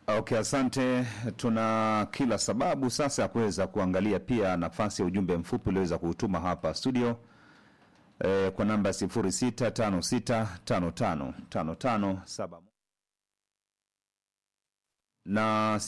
Okay, asante. Tuna kila sababu sasa ya kuweza kuangalia pia nafasi ya ujumbe mfupi ulioweza kuutuma hapa studio e, kwa namba 0656555571 na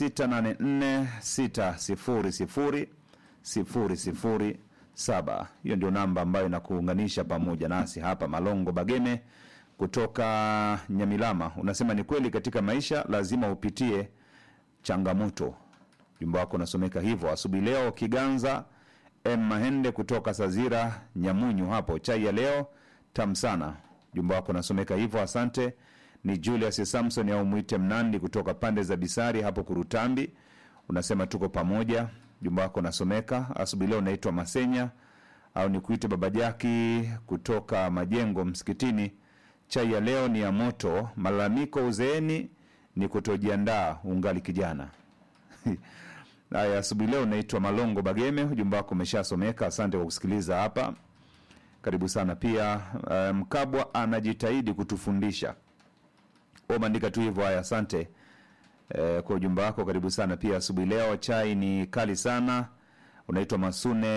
0684600007. Hiyo ndio namba ambayo inakuunganisha pamoja nasi hapa. Malongo Bageme kutoka Nyamilama unasema ni kweli, katika maisha lazima upitie changamoto. Jumba wako unasomeka hivyo. Asubuhi leo Kiganza M Mahende kutoka Sazira Nyamunyu hapo, chai ya leo tamu sana. Jumba wako unasomeka hivyo, asante. Ni Julius Samson au mwite Mnandi kutoka pande za Bisari hapo Kurutambi, unasema tuko pamoja. Jumba wako unasomeka asubuhi leo. Unaitwa Masenya au nikuite Baba Jaki kutoka Majengo Msikitini chai ya leo ni ya moto. Malalamiko uzeeni ni kutojiandaa ungali kijana. Haya, asubuhi leo naitwa Malongo Bageme, ujumbe wako umeshasomeka. Asante kwa kusikiliza hapa, karibu sana pia. Uh, Mkabwa anajitahidi kutufundisha umeandika tu hivyo. Haya, asante uh, kwa ujumbe wako, karibu sana pia asubuhi leo. Chai ni kali sana. Unaitwa Masune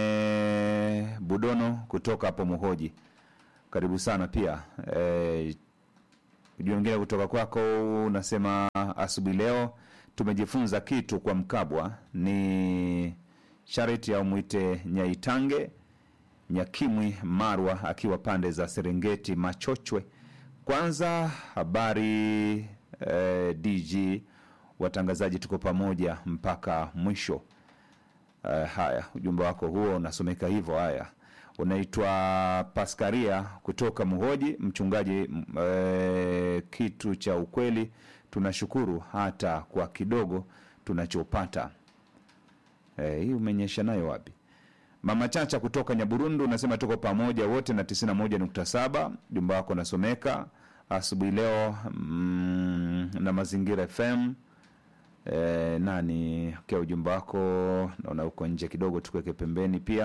Budono kutoka hapo Muhoji karibu sana pia e, ujumbe mwingine kutoka kwako unasema asubuhi leo tumejifunza kitu kwa Mkabwa ni shariti au mwite Nyaitange Nyakimwi Marwa akiwa pande za Serengeti Machochwe. Kwanza habari e, DG watangazaji, tuko pamoja mpaka mwisho. E, haya ujumbe wako huo unasomeka hivyo. Haya unaitwa Paskaria kutoka Muhoji, mchungaji e, kitu cha ukweli, tunashukuru hata kwa kidogo tunachopata. E, hii umenyesha nayo wapi? Mama Chacha kutoka Nyaburundu unasema tuko pamoja wote na 91.7. Jumba wako nasomeka asubuhi leo mm, na Mazingira FM. E, nani kia ujumbe wako naona uko nje kidogo, tukuweke pembeni pia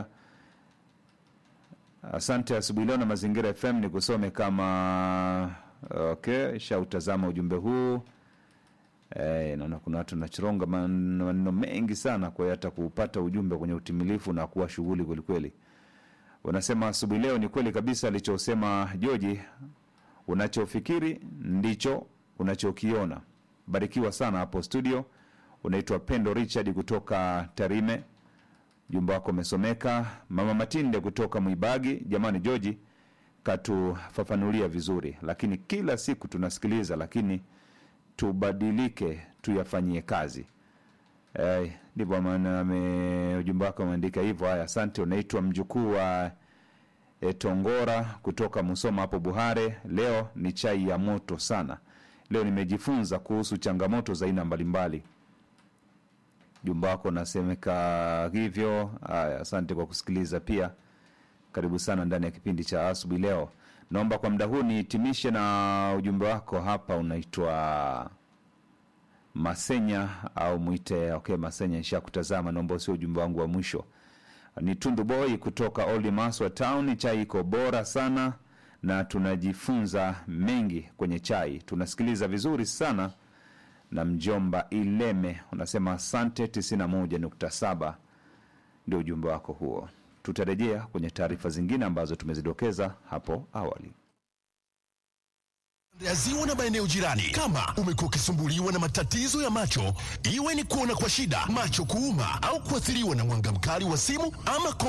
Asante asubuhi leo na Mazingira FM ni kusome kama okay, shautazama ujumbe huu e, naona kuna watu nachironga maneno mengi sana, kwa hiyo hata kuupata ujumbe kwenye utimilifu na kuwa shughuli kwelikweli. Unasema asubuhi leo ni kweli kabisa alichosema Joji, unachofikiri ndicho unachokiona. Barikiwa sana hapo studio. Unaitwa Pendo Richard kutoka Tarime jumba wako umesomeka. Mama Matinde kutoka Mwibagi, jamani, Joji katufafanulia vizuri, lakini kila siku tunasikiliza, lakini tubadilike, tuyafanyie kazi. Eh, ndivyo maana ame ujumbe wako umeandika hivyo. Haya, asante. Unaitwa mjukuu wa e, Tongora kutoka Musoma hapo Buhare. Leo ni chai ya moto sana. Leo nimejifunza kuhusu changamoto za aina mbalimbali jumba wako nasemeka hivyo. Haya, asante kwa kusikiliza pia, karibu sana ndani ya kipindi cha asubuhi leo. Naomba kwa muda huu nihitimishe na ujumbe wako hapa, unaitwa Masenya au mwite okay, Masenya nisha kutazama, naomba usio ujumbe wangu wa mwisho. Ni Tundu Boy kutoka Old Maswa Town. Chai iko bora sana na tunajifunza mengi kwenye chai, tunasikiliza vizuri sana na mjomba Ileme unasema asante. 91.7 ndio ujumbe wako huo. Tutarejea kwenye taarifa zingine ambazo tumezidokeza hapo awali ya ziwa na maeneo jirani. Kama umekuwa ukisumbuliwa na matatizo ya macho, iwe ni kuona kwa shida, macho kuuma, au kuathiriwa na mwanga mkali wa simu ama